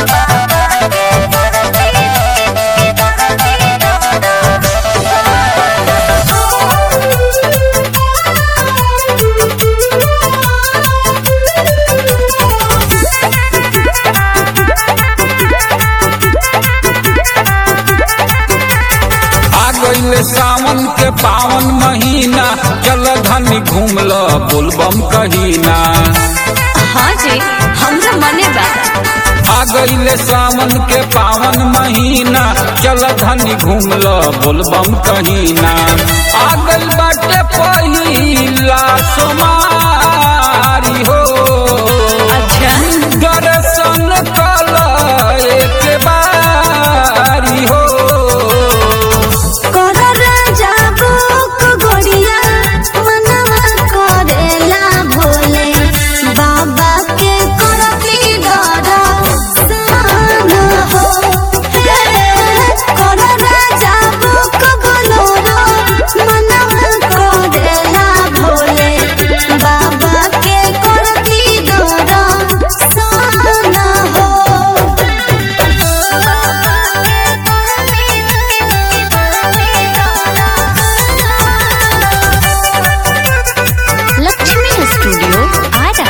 आ गईले सावन के पावन महीना चल धनी घूम ल बोलबम कहीना हाँ जी हमरा मने बा आ गईले सावन के पावन महीना चल धनी घूम ल बोलबम कहीना आ गई बाटे पहिला सोमारी हो अच्छा दर्शन कल एक बारी हो कर राजा बुक गोड़िया मनवा करेला भोले बाबा के करती डरा सान हो हे, कर राजा बुक बोलोरो मनवा करेला भोले बाबा के करती डरा सान हो लक्ष्मी स्टूडियो आरा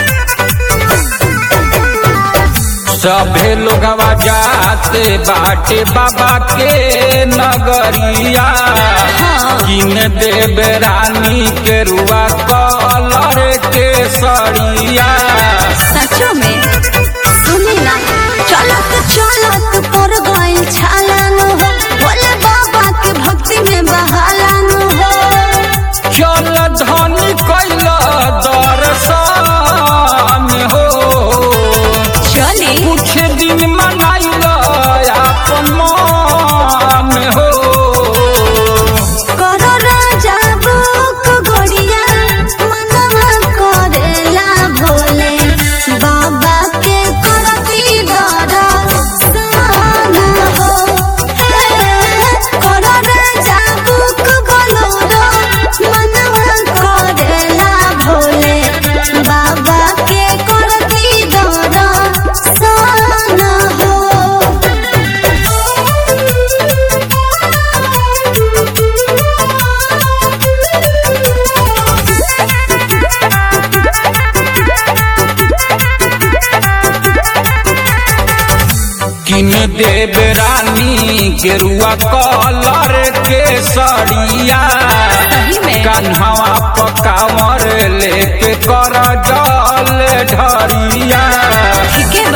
सभे लोगवा जाते बाटे बाबा के नगरिया किन देव रानी के रुआ कलर के सड़िया सचो में सुनी ना चलत चलत पर गइल छालन हो बोले बाबा के भक्ति में बहालन हो चल धन कैल दर्शन हो चली कुछ दिन मनाइल अपन मन हो करो राजा बुक गोड़िया मनवा करेला भोले बाबा के करती डरा सान हो हे, करो राजा बुक बोलोरो मनवा करेला भोले बाबा के करती डरा सान किन देव रानी गेरुआ कलर के सड़िया सही में कन्हवा पकावर लेके कर जल ढरिया ठीक है